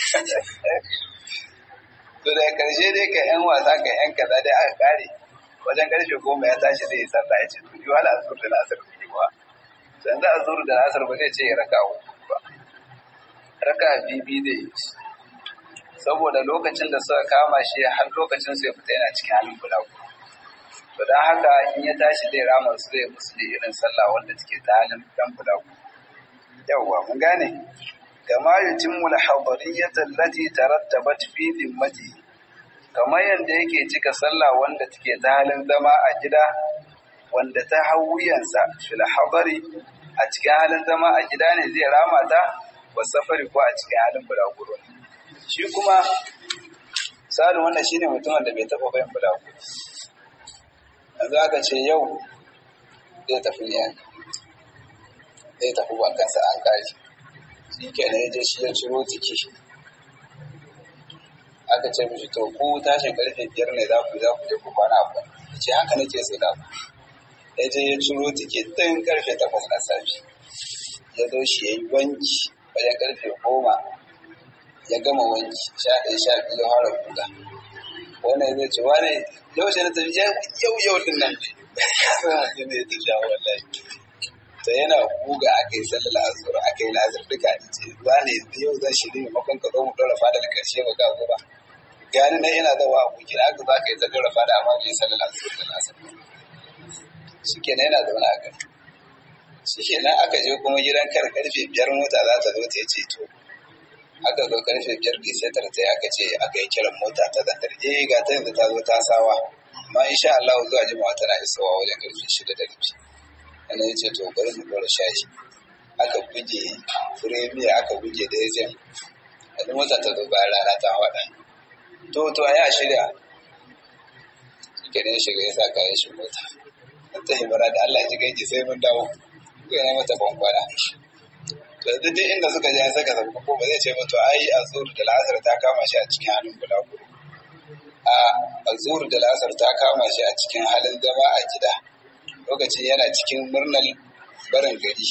to da karshe dai ka yan wasa ka yan kaza dai aka kare wajen karshe goma ya tashi zai yi sallah ya ce to yi wala azur da nasar ku yi ba san da azur da nasar ba zai ce ya raka ba raka bibi zai yi saboda lokacin da suka kama shi har lokacin sai fita yana cikin halin bulagu to don haka in ya tashi zai rama su zai musu da irin sallah wanda take ta halin dan bulagu yawwa mun gane kama yutimmu al-hadariyyata allati tarattabat fi dhimmati kamar yadda yake cika sallah wanda take ta halin zama a gida wanda ta hawuyansa fil hadari a cikin halin zama a gida ne zai rama ta wa safari ko a cikin halin bulaguro shi kuma misalin wannan shine mutumin da bai taɓa bayan bulaguro yanzu aka ce yau zai tafi ne zai tafi ba kansa an kashi shi kenan ya je shi ya ciro jiki aka ce mishi to ku tashin karfe biyar ne za ku za ku je ku kwana ku ce haka nake so da ku ya je ya ciro jiki tun karfe takwas na safe ya zo shi ya yi wanki wajen karfe goma ya gama wanki sha ɗaya sha biyu har guga wannan zai ce wani yau shi na tafi yau yau din nan ne ne ta sha wallahi to yana guga aka yi sallar azur aka yi lazar duka ne ce wani yau zan shiri maimakon ka zo mu ɗora fada da karshe ba ka zo ba gani na yana zawa a buki aka za ka yi ta ɗora fada amma bai sallar azur da lazar shi kenan yana zaune a gari shi kenan aka je kuma gidan kar karfe biyar mota za ta zo ta ce to aka zo karfe biyar ke sai ta aka ce aka yi kiran mota ta zantar eh ga ta yanzu ta zo ta sawa amma insha Allah zuwa jima'a tana isowa wajen karfe shida da rabi ana ya ce to bari mu dora shashi aka buge firemiya aka buge da ya zai wani mota ta zo bayan rana ta haɗa to to a yi a shirya shi ke ya shiga ya sa kayan shi mota ta himara da Allah ji gaji sai mun dawo ko yana mata bankwana to duk duk inda suka je saka sabbi ko ba zai ce mutu ai azur da la'asar ta kama shi a cikin halin bulaguro a azur da la'asar ta kama shi a cikin halin zama a gida lokacin yana cikin murnar barin gari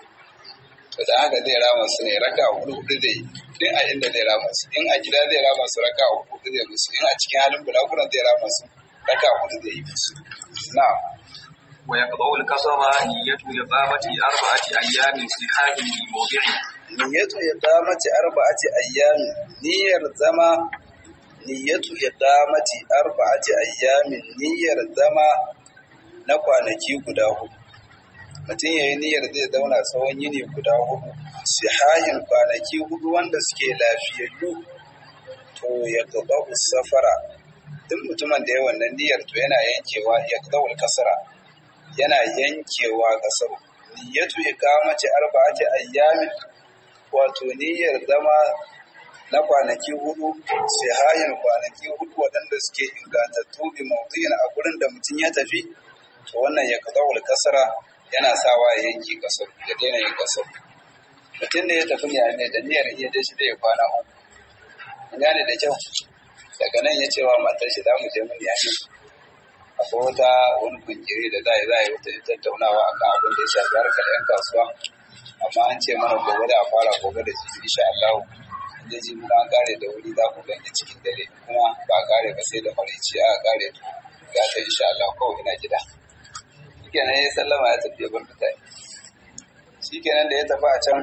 to da haka zai rama su ne raka hudu hudu zai din a inda zai rama su in a gida zai rama su raka hudu hudu zai musu in a cikin halin bulaguron zai rama su raka hudu zai yi musu na'am ويقضع الكسر نية إقامة أربعة أيام في حاكم الموضع niyyatu iqamati arba'ati ayyami niyyar zama niyyatu iqamati arba'ati ayyamin niyyar zama na kwanaki guda hudu mutum yayi niyyar zai zauna tsawon yini guda hudu sihahin kwanaki hudu wanda suke lafiyayyu to ya qada'u safara duk mutumin da ya wannan niyyar to yana yankewa ya qada'u kasara yana yankewa kasar niyyatu iqamati arba'ati ayyamin wato niyyar zama na kwanaki hudu sihayin kwanaki hudu waɗanda suke ingantattu bi mawdu'in a gurin da mutum ya tafi to wannan ya kazawul kasara yana sawa ya yanki kasar ya daina yin kasar mutum da ya tafi ne da niyyar iya je shi da ya kwana uku gane da kyau daga nan ya ce wa matar shi za mu je mun yashi akwai wata wani kungiri da za a yi za a yi wata tattaunawa akan abin da ya shafi harkar 'yan kasuwa amma an ce mana gobe da a fara gobe da jibi insha Allah da ji mun an kare da wuri za ku gani cikin dare kuma ba a kare ba sai da marici aka kare to ga ta insha Allah kawai ina gida shikenan ya sallama ya tafi bar mutane shikenan da ya tafi a can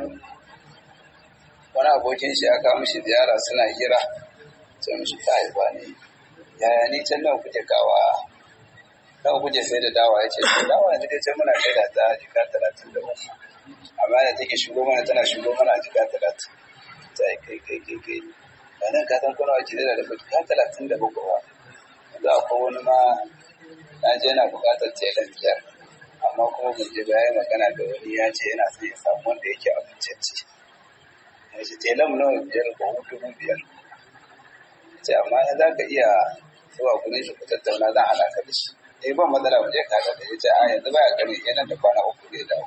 wani abokin shi aka mishi ziyara suna hira sai mishi ta haifa ne yaya ni can nawa kuke kawa nawa kuke sai da dawa ya ce dawa yanzu dai can muna kai da ta jika talatin da uku amma da take shigo mana tana shigo mana a jika talatin ta yi kai kai kai kai ba nan ka san kuna wace da da jika talatin da bakwai ba yanzu akwai wani ma na je yana buƙatar telan biyar amma kuma mun je bayan magana da wani ya ce yana son ya samu wanda yake abincacci ya ce telan nawa biyar ko dubu biyar ce amma in za ka iya zuwa kudin shi ku tattauna zan haɗa ka da shi eh ban matsala mu je ka da ya ce a yanzu baya gani yana da kwana uku zai dawo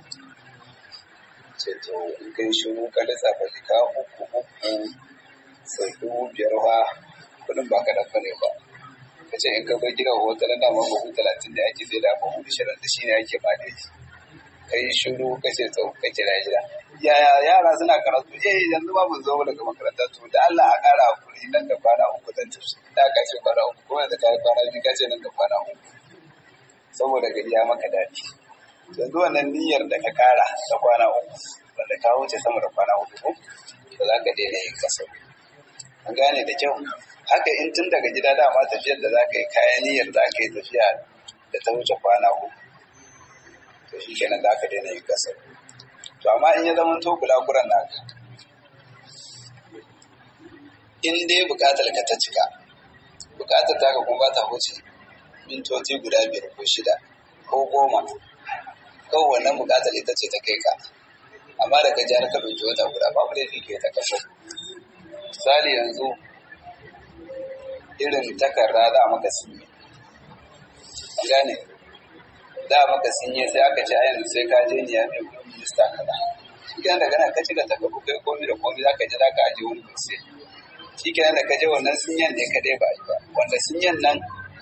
ce to in kai shiru ka lissafa jika uku uku sau dubu biyar fa kudin ba ka dafa ne ba ka ce in ka bar gidan wata ran dama bahu talatin da ake sai da bahu ishirin da shi ne ake ba da shi ka yi shiru ka ce tsau ka kira gida yaya yara suna karatu eh yanzu ba mun zo daga makaranta to da Allah a ƙara hakuri nan da kwana uku zan tafi da ka ce kwana uku kuma da kai kwana biyu ka ce nan da kwana uku saboda gari ya maka daɗi yanzu wannan niyyar da ka kara ta kwana uku wanda ka wuce sama da kwana uku ko ba za ka daina yin kasar an gane da kyau haka in tun daga gida dama tafiyar da za ka yi kayan niyyar za ka yi tafiya da ta wuce kwana uku to shi kenan za ka daina yin kasar to amma in ya zama to bulaguran naka in dai bukatar ka ta cika bukatar ta ka kuma ba ta wuce mintoci guda biyar ko shida ko goma kawai wannan bukatar ita ce ta kai ka amma da ka jihar ka ɗauki wata guda babu laifi ke ta kashe misali yanzu irin takarda da maka sinye an gane da maka sinye sai aka ce a yanzu sai ka je ni ya mai wurin minista kaza shi kenan daga nan ka cika takardu kai komi da komi za ka je za ka aje wani kursi shi kenan da ka je wannan sinyan ne kadai ba yi ba wanda sinyan nan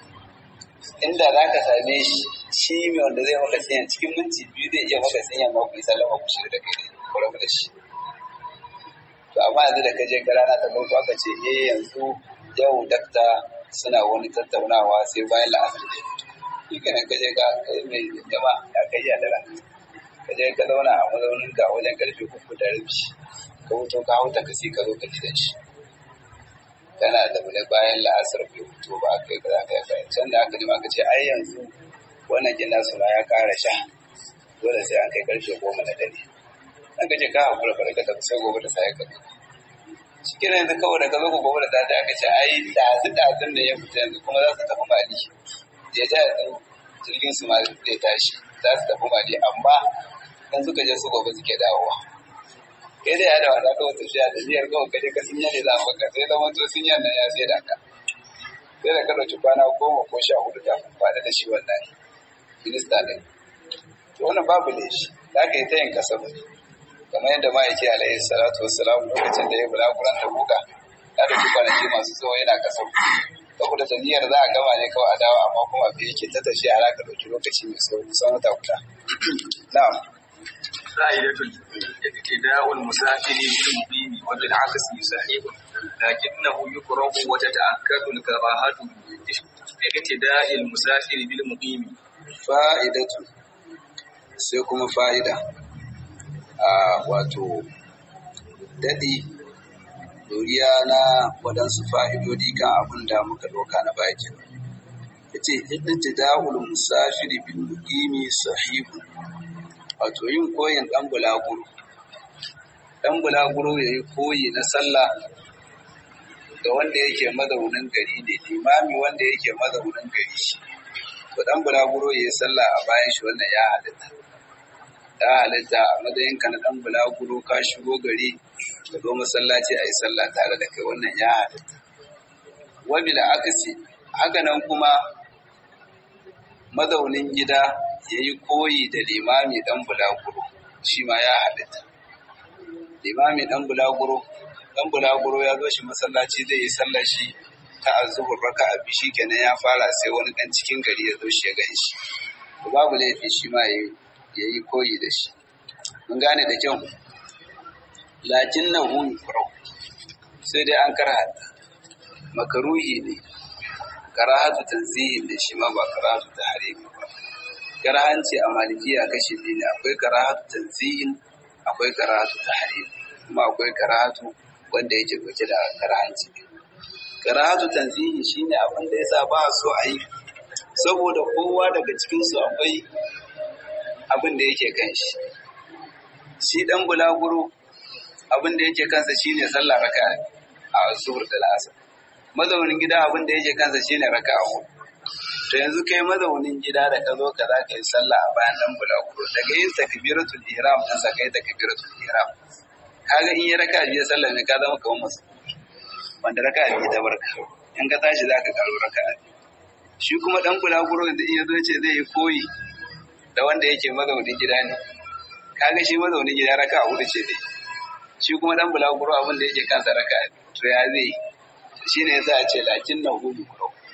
inda za ka same shi shi mai wanda zai maka sinyan cikin minti biyu zai iya maka sinyan ma ku yi sallama ku shirya da kai ku rabu da shi to amma yanzu da ka je ka rana ta farko aka ce eh yanzu yau dakta suna wani tattaunawa sai bayan la'asar da shi kenan ka je ka kai mai jama ya kai ya da ranka ka je ka zauna a mazaunin ka wajen karfe uku da rabi ka wuto ka hauta ka sai ka zo ka gidan shi kana da wani bayan la'asar bai fito ba aka yi kaza kai kai can da aka nima aka ce ai yanzu wannan gina su ma ya ƙara sha dole sai an kai karfe goma na dare an gaje ka hakura ka daga tafi sai gobe da sai ka zo shi kira yanzu kawai da ka zo gobe da sai aka ce ai dazu dazun da ya fita yanzu kuma za su tafi mali ya ja yanzu jirgin su ma zai tashi za su tafi mali amma in suka je su gobe suke dawowa kai da ya da wata kawai tafiya da niyyar kawai kaje ka sun ne za mu ka sai zama to sun nan ya sai da ka sai da ka ɗauki kwana goma ko sha hudu kafin kwana da shi wannan minista ɗin to wannan babu ne shi za ka yi ta yin kasabu kamar yadda ma'aiki alaihi salatu wassalam lokacin da ya bulaguran da buga ya ɗauki kwanaki masu tsawo yana kasabu saboda da niyyar za a gama ne kawai a dawo amma kuma abin yake ta tafiya har aka ɗauki lokaci mai tsawo kusan wata guda na'am فائدة ابتداء المسافر بالمقيم وبالعكس صحيح لكنه يكره وتتأكد الكراهة ابتداء المسافر بالمقيم fa'idatu sai kuma fa'ida a wato daɗi doriya na waɗansu fa'idodi kan abin da muka ɗauka na bakin ya ce ittida'ul musafiri bil muqimi sahihun wato yin koyin ɗan bulaguro ɗan bulaguro ya yi koyi na sallah da wanda yake mazaunin gari ne limami wanda yake mazaunin gari shi to ɗan bulaguro ya yi sallah a bayan shi wannan ya halitta ya halitta a matsayin ka na ɗan bulaguro ka shigo gari ka zo masallaci a yi sallah tare da kai wannan ya halitta wabi da akasi haka nan kuma mazaunin gida ya yi koyi da limami ɗan bulaguro shi ma ya halitta limami ɗan bulaguro ɗan bulaguro ya zo shi masallaci zai yi sallar shi ta azuhur raka a bishi kenan ya fara sai wani ɗan cikin gari ya zo shi ya gan shi to babu laifi shi ma ya yi koyi da shi mun gane da kyau lakin na hu sai dai an karhata makaruhi ne karahatu tanzihin da shi ma ba karahatu tahrimi ba karahanci a malikiya kashi biyu ne akwai karahatu tanzihin akwai karahatu tahrim kuma akwai karahatu wanda yake dauke da karahanci karahatu tanzihi shine abin da yasa ba so a yi saboda kowa daga cikin su akwai abin da yake kan shi shi dan bulaguro abin da yake kansa shine sallah raka'a a zuhur da asar mazaunin gida abin da yake kansa shine raka'a hudu to yanzu kai mazaunin gida da ka zo ka za ka yi sallah a bayan dan bulaguro daga yin takbiratul ihram din sa kai takbiratul ihram kaga in yi raka biyu sallah ne ka zama kamar masu wanda raka biyu ta barka in ka tashi za ka karo raka shi kuma dan bulaguro da iya zo ce zai yi koyi da wanda yake mazaunin gida ne kaga shi mazaunin gida raka hudu ce dai shi kuma dan bulaguro abin da yake kansa raka to ya zai shi ne yasa a ce lakin na hudu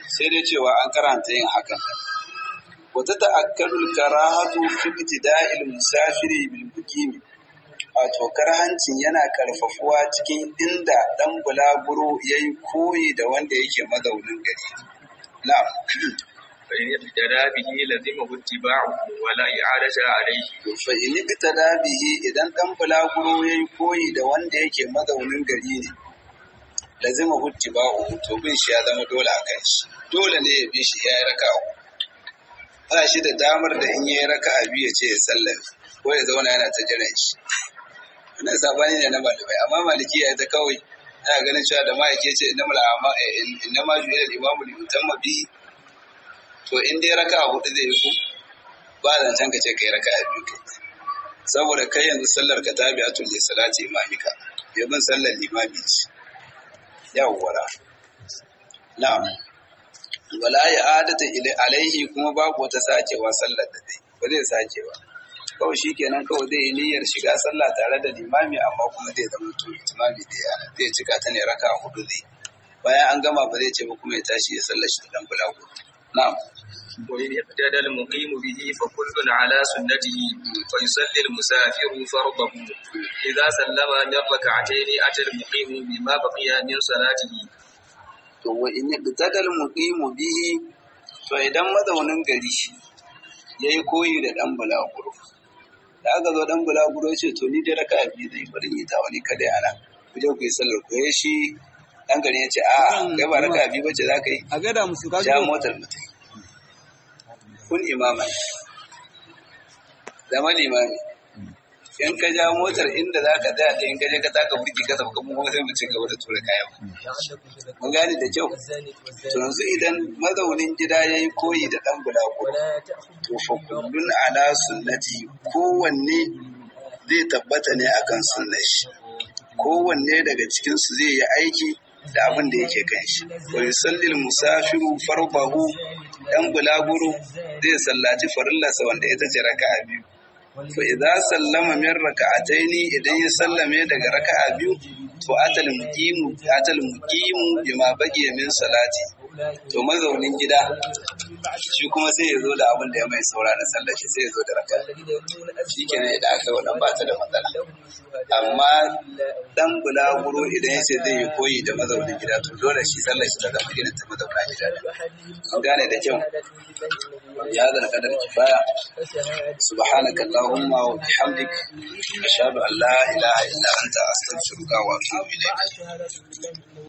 sai dai cewa an karanta yin hakan wata ta'akkalul karahatu fi ibtida'il musafiri bil muqimi wato karhancin yana karfafuwa cikin inda dan bulaguro yayi koyi da wanda yake mazaunin gari na'am فإن اقتدى به لزمه اتباعه ولا إعادة عليه fa in ibtada bihi idan dan bulaguro yayi koyi da wanda yake mazaunin gari ne lazima huttiba'u to bin shi ya zama dole a kan shi dole ne ya bi shi ya yi raka'a ba shi da damar da in yi raka'a biyu ya ce ya sallame ko ya zauna yana ta jiran shi wannan sabani ne na malamai amma maliki ya ta kawai ana ganin cewa da ma'aike ce inna mala amma inna ma ju'ila al-imamu li yutamma bi to in dai raka'a hudu zai yi ko ba zancen ka ce kai raka'a biyu kai saboda kai yanzu sallar ka tabi'atul li salati imamika yabin sallar limami ce yawwara na'am wala ya adata ila alaihi kuma babu wata sakewa sallar da dai ba zai sake ba kawai shikenan kawai zai yi niyyar shiga sallah tare da limami amma kuma zai zama to imami da yana zai cika ta ne raka hudu zai bayan an gama ba zai ce ba kuma ya tashi ya sallar shi da dan bulagu na'am وإن اقتدى المقيم به فكل على سنته فيصلي المسافر فرضه إذا سلم من ركعتين أتى المقيم بما بقي من صلاته to wa in yaqtadal muqimu bihi to idan mazaunin gari yayi koyi da dan bulaguro da aka zo dan bulaguro ya ce to ni dai raka biyu zai bari yi ta wani kada ana ku je ku yi sallar ku ya shi dan gari ya ce a kai ba raka biyu bace za ka yi a gada musu ka ja motar mutum kun imaman zama limami in ka ja motar inda za ka tsaya da in ka je ka taka burki ka sauka mu kuma sai mu ci gaba da tura kayan mun gane da kyau to yanzu idan mazaunin gida ya yi koyi da ɗan bulaguro to fa kullun ala sunnati kowanne zai tabbata ne akan sunnar shi kowanne daga cikin su zai yi aiki da abin da yake kan shi wa yusallil musafiru farbahu dan bulaguro zai sallaci farillarsa wanda ita ce raka'a biyu fa idza sallama min raka'ataini idan ya sallame daga raka'a biyu to atal muqimu atal muqimu bima baqiya min salati to mazaunin gida shi kuma sai ya zo da abin da ya mai saura na sallar shi sai ya zo da raka'a shikenan idan aka yi wannan ba ta da matsala amma dan bulaguro idan ya ce zai yi koyi da mazaunin gida to dole shi sallar shi ta zama irin ta mazauna gida ne an gane da kyau ya zana kadar kifaya subhanaka allahumma wa bihamdik ashhadu an la ilaha illa anta astaghfiruka wa atubu ilayk